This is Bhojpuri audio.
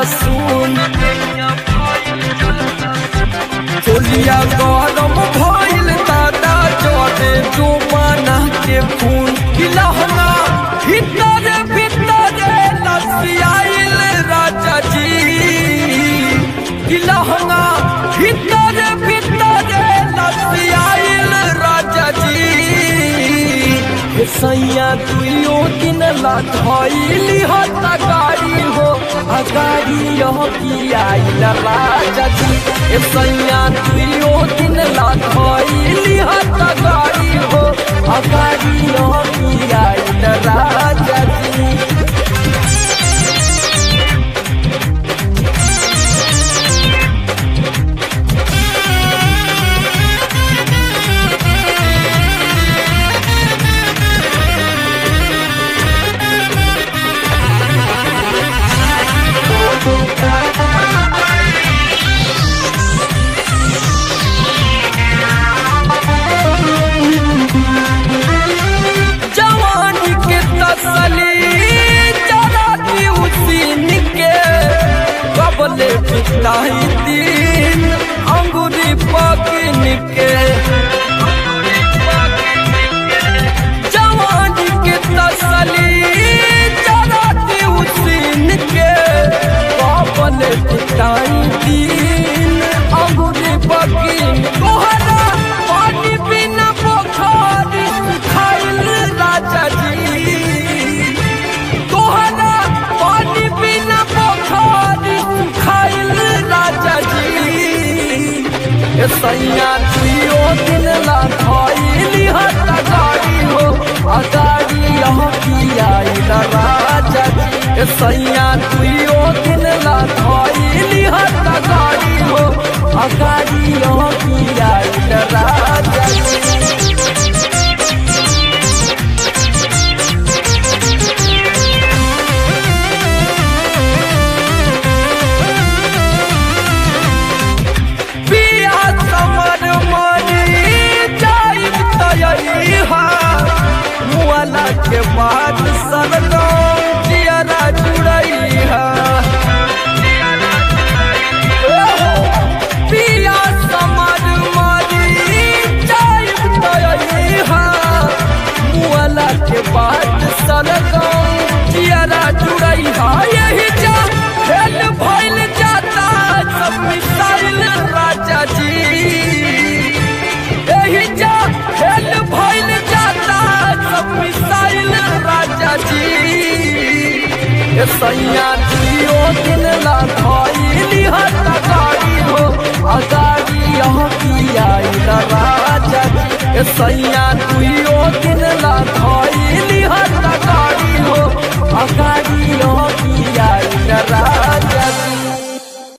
सुन चोलिया गरम भइल दादा चढ़े जुमाना के खून किलहना भीतर भीतर लसियाइल राजा जी किलहना भीतर भीतर लसियाइल राजा जी हे सैया दुइयो दिन ला धइली हत गाड़ी हो आ गाड़ी यह की आइल राजा जी हे सैया दुइयो दिन ला धइली हत गाड़ी हो आ गाड़ी यह की आइल राजा जी जवानी के तसली जरा दी उसीन के कबले पिताई दिन अंगूरी पकिन के जवानी के तसली जरा दी उसीन के कबले पिताई दिन अंगूरी पकिन तोहरा पानी बिना पोखरी खाइल राजा जी तोहरा पानी बिना पोखरी खाइल राजा जी ए सैया जियो दिन ला खाइली हट गाड़ी हो आ गाड़ी यहाँ की आइल राजा जी ए सैया जियो दिन ला खाइली हट गाड़ी हो आ गाड़ी यहाँ की आइल राजा जी पिया समर मनी जाइब तयई हा मुआला के बाद सरगम जियरा जुड़ई हा पिया समर मनी जाइब तयई हा मुआला के बाद सरगम जियरा जुड़ई हा यही जा खेल भइल जाता सब मिसाइल राजा जी यही जा खेल भइल जाता सब मिसाइल राजा जी ए सैया जियो दिन ला धइली हट गाड़ी हो आ गाड़ी यहाँ की आइल राजा जी ए सैया